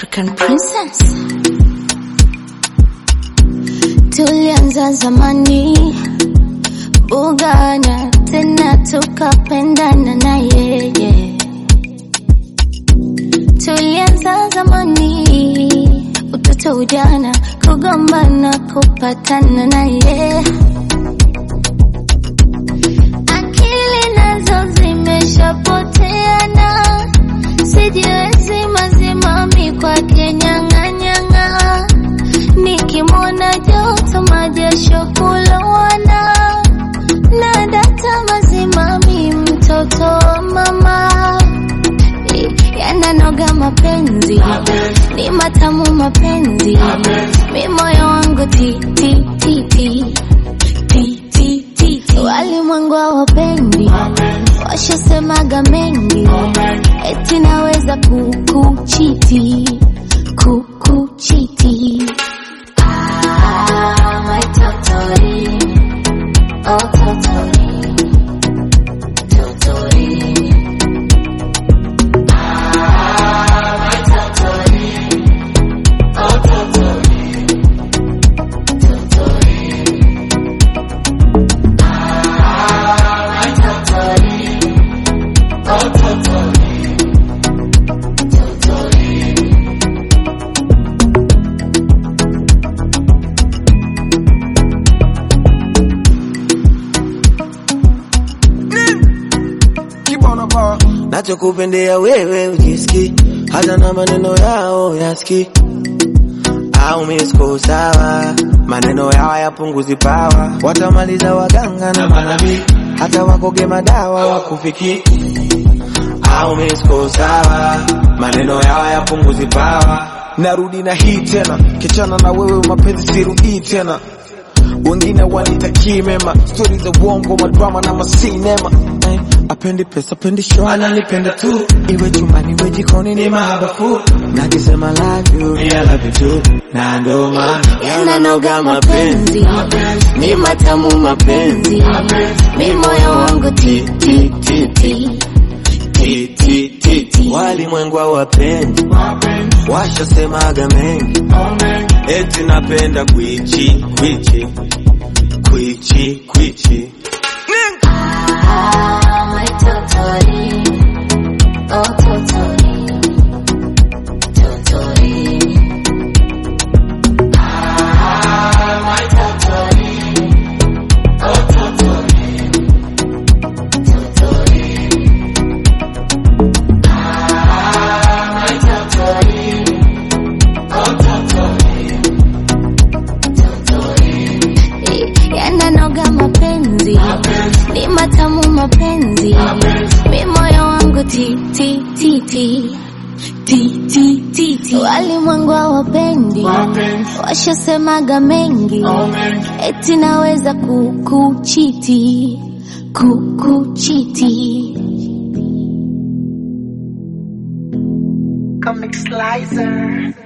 African princess. Tulianza zamani bugana, tena tukapendana na yeye. Tulianza zamani, utoto, ujana, kugombana, kupatana na yeye. Akili nazo zimeshapoteana, sijiwezi mazimami kwake nyang'anyang'a, nikimwona joto majasho kulowana, na data mazimami mtoto wa mama yananoga mapenzi ni matamu mapenzi mi moyo wangu ti ti ti ti ti ti ti ti walimwengu hawapendi washasemaga mengi eti naweza kukuchiti kukuchiti Ah, my totori. Oh, totori. Totori. nachokupendea wewe ujiski hata na maneno yao yaski au misko sawa maneno yao yapunguzi pawa watamaliza waganga na manabii hata wakoge madawa wakufiki au misko sawa maneno yao yapunguzi pawa narudi na hii tena kichana na wewe mapenzi sirudii tena wengine wanitakii mema stori za uongo madrama na masinema eh, apendi pesa apendi show ananipenda tu iwe chumbani iwe jikoni ni mahabafu nakisema love you I love you too na ndo maana yananoga mapenzi ni matamu mapenzi mi moyo wangu ti ti ti ti Ti, ti, ti, ti. walimwengu hawapendi washasemaga mengi eti napenda kwichi kwichi kwichi kwichi Ah, my totori. Oh, totori. Totori. Ah, my totori. Oh, totori. Totori. Ah, my totori. Oh, totori. Totori. yananoga mapenzi ni matamu mapenzi mi moyo wangu ti ti ti ti ti ti ti ti walimwengu hawapendi washasemaga mengi eti naweza kukuchiti kukuchiti Comic Slicer.